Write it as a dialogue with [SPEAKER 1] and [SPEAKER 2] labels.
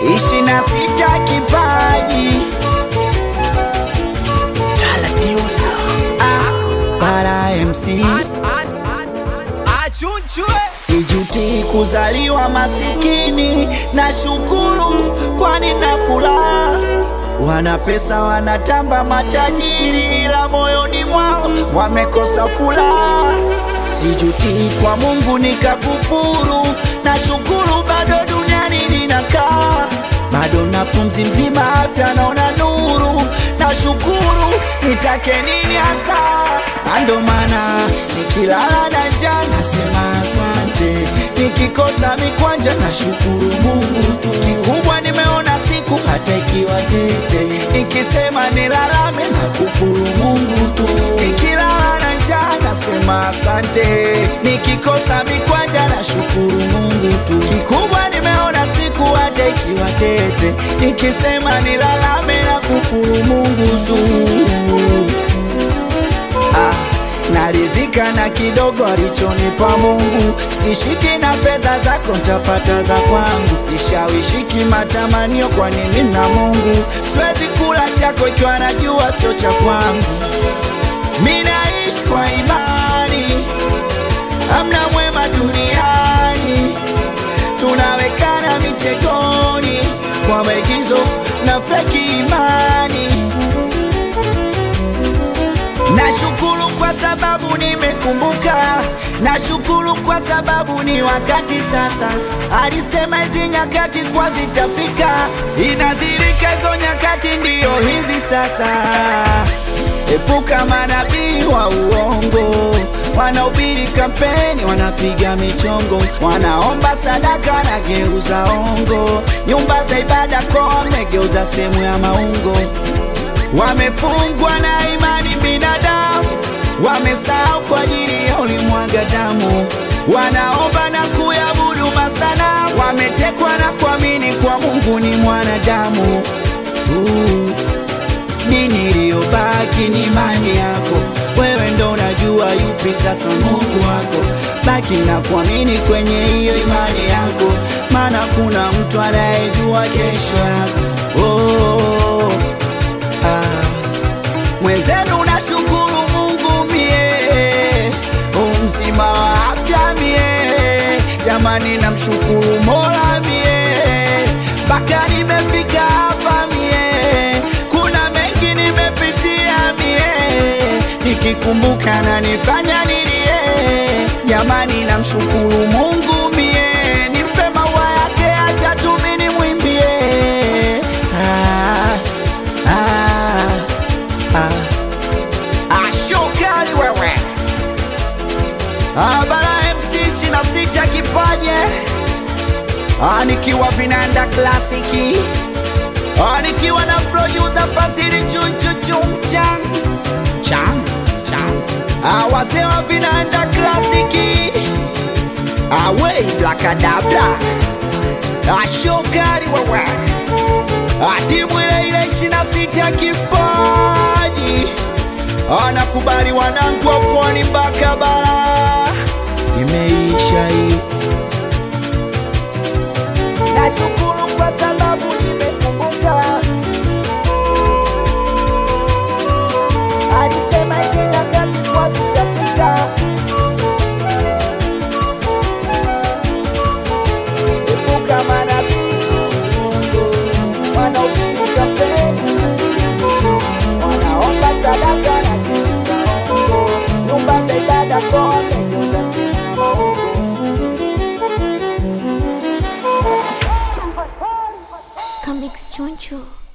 [SPEAKER 1] ishi na sita kipaji Ah, para MC sijuti kuzaliwa masikini na shukuru kwani na furaha wana pesa wanatamba matajiri ila moyoni mwao wamekosa furaha sijuti kwa mungu nikakufuru na shukuru bado duniani ninakaa bado na pumzi mzima afya naona nuru na shukuru nitake nini hasa ando maana nikilala na njaa nasema asante nikikosa mikwanja na shukuru mungu tu kikubwa nimeona siku hata ikiwa tete nikisema nilalame na kufuru mungu tu nikilala na njaa nasema asante nikikosa mikwanja na shukuru mungu tu kikubwa nimeona siku hata ikiwa tete nikisema nilalame na kufuru mungu tu ah, narizika na kidogo alichonipa Mungu, stishiki na fedha zako ntapata za kwangu, sishawishiki matamanio, kwani mimi na Mungu siwezi kula chako ikiwa najua sio cha kwangu. Mimi naishi kwa imani, amna mwema duniani, tunawekana mitegoni kwa maigizo na feki imani. Nashukuru kwa sababu nimekumbuka, nashukuru kwa sababu ni wakati sasa. Alisema hizi nyakati kwa zitafika, inadhirika hizo nyakati ndiyo hizi sasa. Epuka manabii wa uongo, wanaubiri kampeni, wanapiga michongo, wanaomba sadaka na geuza ongo, nyumba za ibada kwa wamegeuza sehemu ya maungo wamefungwa na imani binadamu, wamesahau kwa ajili ya ulimwaga damu, wanaomba na kuyabudu masana, wametekwa na kuamini kwa Mungu ni mwanadamu. Uh, dini iliyobaki ni imani yako, wewe ndo unajua yupi sasa Mungu wako. Baki na kuamini kwenye hiyo imani yako, maana kuna mtu anayejua kesho yako. Oh, ah. Mwenzenu nashukuru Mungu mie umzima wa afya mie, jamani namshukuru Mola mie mpaka nimefika hapa mie, kuna mengi nimepitia mie, nikikumbuka na nifanya nilie, jamani namshukuru Mungu mie, nimpe maua yake, acha tu mimi nimwimbie ah, ah. Ah, ashokali wewe abara MC ishirini na sita kipaje Ah, nikiwa vinanda klasiki Ah, nikiwa na producer Fazili chunchuchumchan chan chan Ah, wazee wa vinanda klasiki awei blakadabla ashokali wewe Ah, timu ile ile ishirini na sita kipaji anakubali wanangu wa pwani mpaka bara imeisha hii. Nashukuru kwa sababu nimekumbuka, alisema hizi nyakati kwa zitafika. Epuka manabii wanaopiga kampeni wanaomba sadaka na kuuza hongo, nyumba za ibada kwa wamegeuza sehemu ya maungo.
[SPEAKER 2] Comics Choncho.